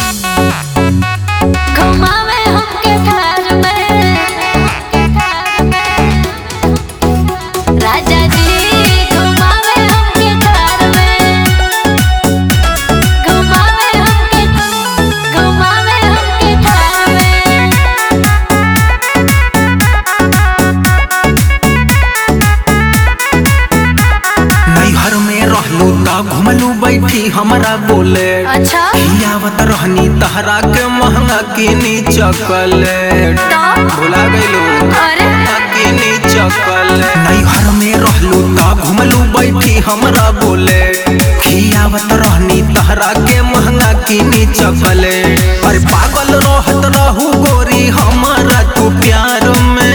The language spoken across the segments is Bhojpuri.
घुमावे हमके थार में राजा जी घुमावे हमके थार में घुमावे हमके घुमावे हमके थार में नैहर में रहलू त घुमलू बैठी हमरा बोले अच्छा आवत रहनी तहरा के महंगा किनी चॉकलेट तो भुला गइलू अरे किनी चॉकलेट नैहर में रहलू त घुमलू बैठी हमरा बोले खियावत रहनी तहरा के महंगा किनी चॉकलेट अरे पागल रहत रहू गोरी हमारा तू प्यार में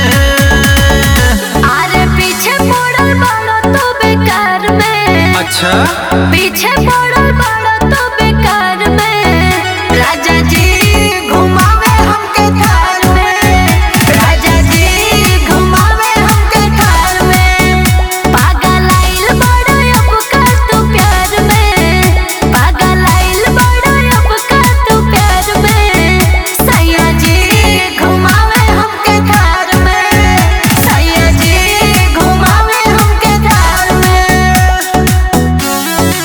अरे पीछे पड़ल बड़ो तो बेकार में अच्छा पीछे पड़ल बड़ो तो बेकार में राजा जी घुमावे हमके थार में राजा जी घुमावे हमके थार में पागल आइल बड़ो अब का तू प्यार में पागल आइल बड़ो अब का तू प्यार में सैया जी घुमावे हमके थार में सैया जी घुमावे हमके थार में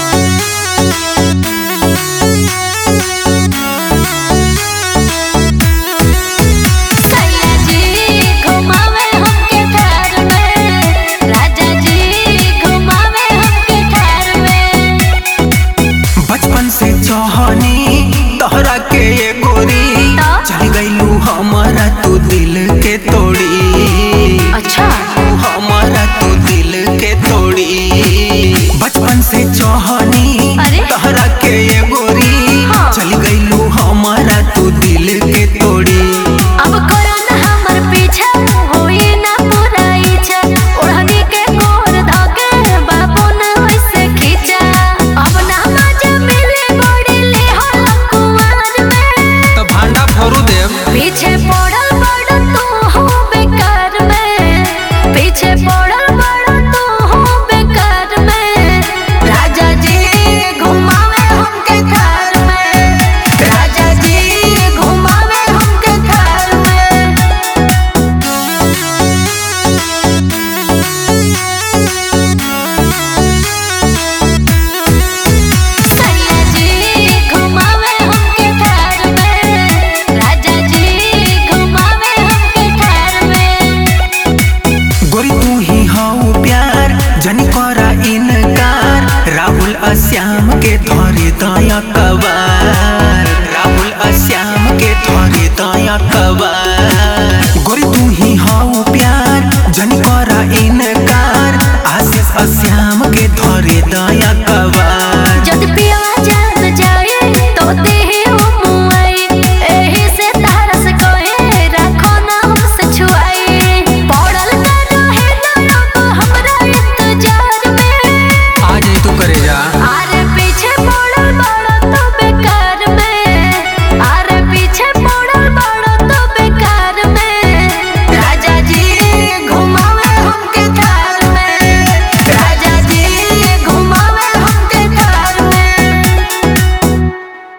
सैया जी घुमावे हमके थार में राजा जी घुमावे हमके थार में बचपन से चाहनी तोहरा के ये गोरी तो? चल गईलू हमारा तू दिल के तोड़ी अच्छा हमारा तू दिल के तोड़ी बचपन से चाहनी अरे? तोहरा के ये गोरी हाँ। चल गईलू हमारा तू दिल के तोड़ी अब करो ना हमर पीछा होई ना पूरा इच्छा ओढ़नी के गोर धके बाबू ना वैसे खींचा अब ना मजा मिले बड़ी ले हो कुंवर में तो भांडा फोरू देव पीछे पड़ल बड़ तू हो बेकार में पीछे पड़ल बड़ तू हो बेकार में राजा जी घुमावे हमके थार में राजा जी घुमावे हमके थार में सैया जी घुमावे हमके थार में राजा जी घुमावे हमके थार में गोरी तू ही हाउ प्यार जनी करा इनकार राहुल अश्याम के धरे दया कबार